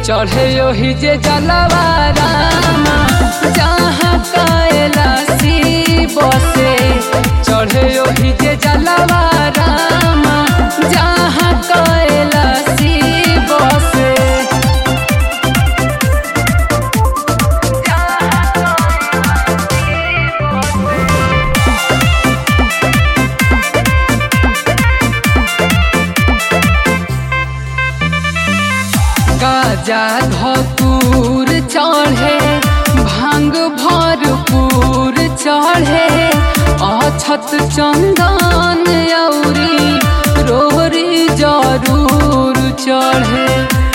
चढ़े ओही जे जलवा रामा जहाँ कैलासी बसे चढ़े ओही जे जलवा रामा जहाँ कैलासी बसे गाजा धतूर चढ़े भांग भरपूर चढ़े अछत चंदन औरी रोरी जरूर चढ़े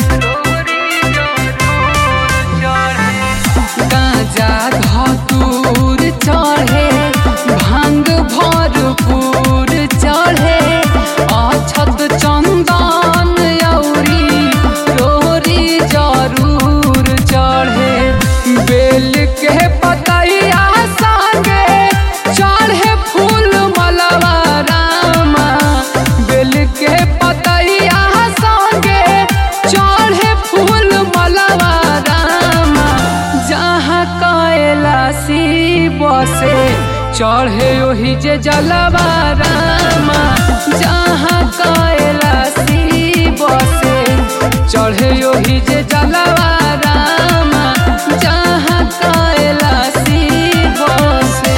गाजा धतूर चढ़े भांग भरपूर चढ़े अछत चंदन औरी रोरी जरूर चढ़े बेल के पतैया संगे चढ़े फूल मलवा रामा बेल के पतैया संगे चढ़े फूल मलवा रामा जहाँ कैलासी बसे चढ़े ओही जे जलवा रामा जहाँ कैलासी बसे चढ़े ओही जे जलवा रामा जहाँ कैलासी बसे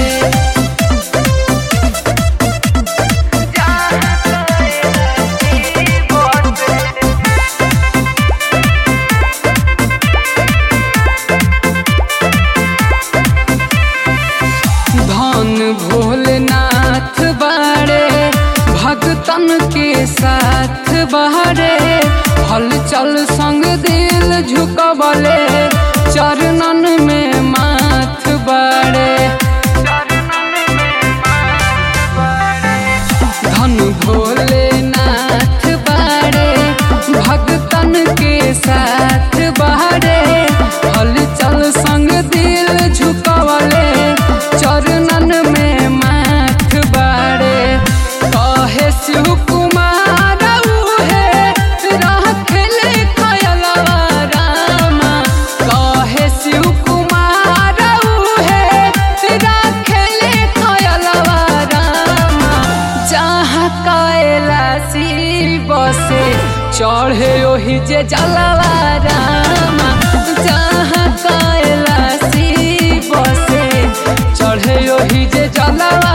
धन भोलेनाथ बाड़े भगतन के साथ बाड़े हलचल संग दिल झुकबले चरणन में माथ बाड़े धन भोलेनाथ बाड़े भगतन के साथ बाड़े हलचल संग दिल झुकवले चरणन में माथ बाड़े कहे शिव कुमार उहे रखले खयलवा रामा कहे शिव कुमार उहे रखले खयलवा रामा जहाँ कैलासी बसे चढ़े ओही जे जलवा रामा जहाँ कैलासी बसे चढ़े ओही जे जलवा